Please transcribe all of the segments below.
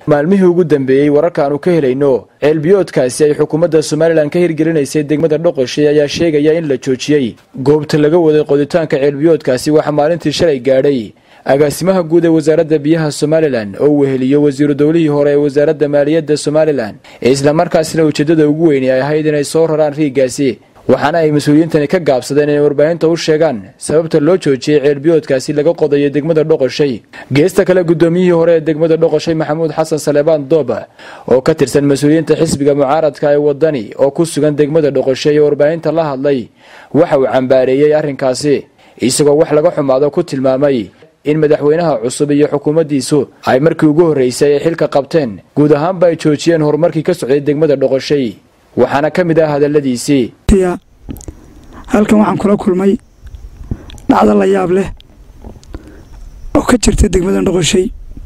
maalmihii ugu dambeeyey wararkaanu ka helayno ceelbiyoodkaasi ay xukuumadda somalilan ka hirgelinaysay degmada dhoqoshay ayaa sheegaya in la joojiyey goobta laga waday qoditaanka ceelbiyoodkaasi waxaa maalintii shalay gaadhay agaasimaha guud ee wasaaradda biyaha somalilan oo uu weheliyo wasiiru dowlihii hore ee wasaaradda maaliyadda somalilan islamarkaasina ujeeddada ugu weyni ay ahayd inay soo raraan riiggaasi waxaana ay mas-uuliyiintani ka gaabsadeen inay warbaahinta u sheegaan sababta loo joojiyey ceelbiyoodkaasi laga qodayo degmada dhoqoshay geesta kale guddoomiyihii hore ee degmada dhoqoshay maxamuud xasan saleebaan dooba oo ka tirsan mas-uuliyiinta xisbiga mucaaradka ee wadani oo ku sugan degmada dhoqoshay ee warbaahinta la hadlay waxa uu cambaareeyey arrinkaasi isagoo wax laga xumaado ku tilmaamay in madaxweynaha cusub iyo xukuumaddiisu ay markii ugu horreysay ay xilka qabteen guud ahaanba ay joojiyeen horumarkii ka socday degmada dhoqoshay waxaana ka mid ah hadalladiisii halkan waxaan kula kulmay dhacdo la yaab leh oo ka jirta degmada dhoqoshay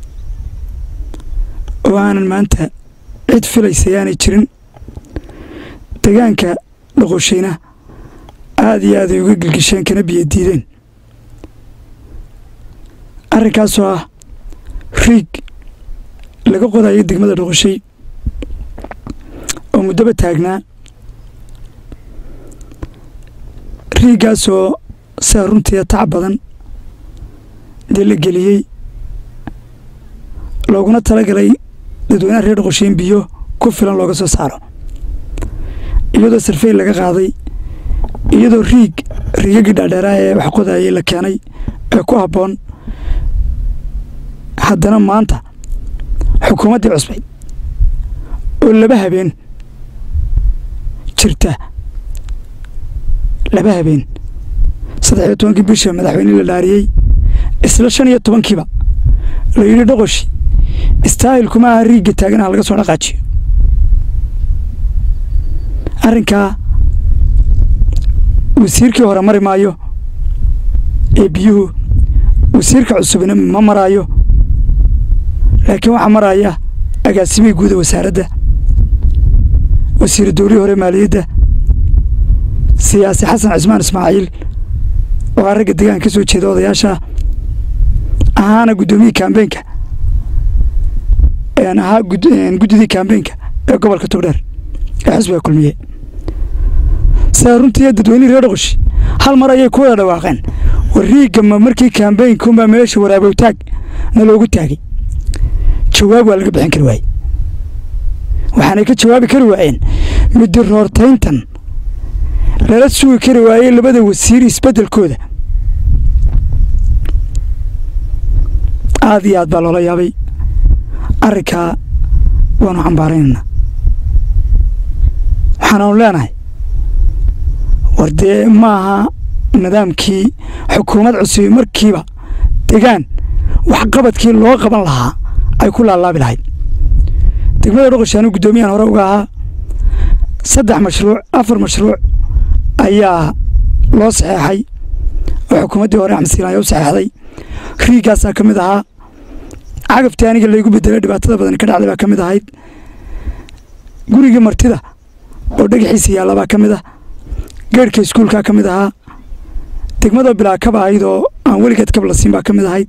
oo aanan maanta cid filaysay aanay jirin degaanka dhoqoshayna aada iyo aaday uga gelgisheen kana biyo diideen arrinkaasoo ah riig laga qodayo degmada dhoqoshay oo muddoba taagnaa riiggaasoo sidaa runtiia tac badan dee la geliyey looguna talagalay dadweynaha reer dhoqoshayn biyo ku filan looga soo saaro iyadoo sarfey laga qaaday iyadoo riig riigagii dhaadheeraa ee wax qodayay la keenay ee ku habboon haddana maanta xukuumaddii cusbayd oo laba habeen jirta laba habeen saddex iyo tobankii bisha madaxweyne la dhaariyey isla shan iyo tobankiiba la yidhi dhoqoshi istaahilkuma aha riigga taaganaha laga soo dhaqaajiyo arrinkaa wasiirkii hore mari maayo ee biyuhu wasiirka cusubna ma maraayo laakiin waxaa maraya agaasimihii guuda wasaaradda wasiiru dowlihii hore maaliyadda siyaasi xasan cismaan ismaaciil oo a ragga deegaanka ka soo jeeda odayaasha ahaana guddoomiyii kaambeenka ahaa guddidii kaambeenka ee gobolka togdheer ee xisbiga kulmiye sidaa runtii dadweynihii reer dhoqoshi hal mar ayay ku wada dhawaaqeen war riigga ma markii kaambeynkunbaa meesha waraabowtaag na loogu taagay jawaab waa laga bixin kari waaye waxaanay ka jawaabi kari waayeen midi roortayntan lala sugi kari waayey labada wasiir isbeddelkooda aada iyo aad baa loola yaabay arrinkaa waanu cambaaraynaynaa waxaanaanu leenahay war dee ma aha nidaamkii xukuumad cusubi markiiba degaan waxqabadkii loo qaban lahaa ay ku laalaabi lahayd degmada dhoqoshi anuu guddoomiyahan hore uga ahaa saddex mashruuc afar mashruuc ayaa loo saxeexay oo xukuumaddii hore axmed siilaan ayaa u saxeexday riiggaasaa ka mid ahaa cagaftii aniga laygu bedelay dhibaatada badan ka dhacday baa ka mid ahayd gurigii martida oo dhagaxiisa yaalla baa ka mid ah geerhka iskuulkaa ka mid ahaa degmadoo bilaa kaba ahayd oo aan weligeed kab la siin baa ka mid ahayd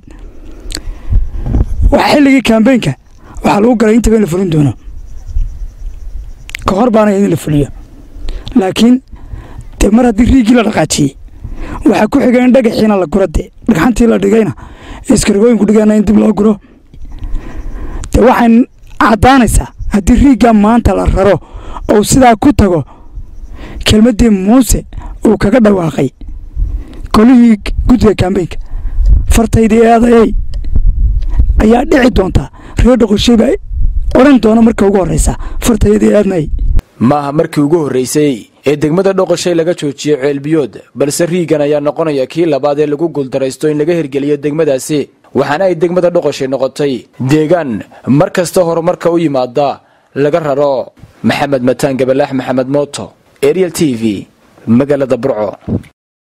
wax xilligii kaambeynka waxaa lagu galay intaba in la fulin doono ka hor baana in la fuliyo laakiin dee mar haddii riiggii la dhaqaajiyey waxaa ku xiga in dhagaxiina la guro dee dhagxantii la dhigayna iskargooyinku dhigayna in dib loo guro dee waxay caddaanaysaa haddii riiggaa maanta la raro ou sidaa ku tago kelmaddii muuse uu kaga dhawaaqay kolihii guddiga kaambeynka fartaydii eedayay ayaa dhici doontaa reer dhoqoshay baa odhan doona marka ugu horraysa fartaydii eednay maaha markii ugu horreysay ee degmada dhoqoshay laga joojiyo ceelbiyood balse riiggan ayaa noqonaya kii labaad ee lagu guuldaraysto in laga hirgeliyo degmadaasi waxaana ay degmada dhoqoshay noqotay deegaan mar kasta horumarka u yimaada laga raro maxamed mataan gabalaax maxamed mooto ariel t v magaalada burco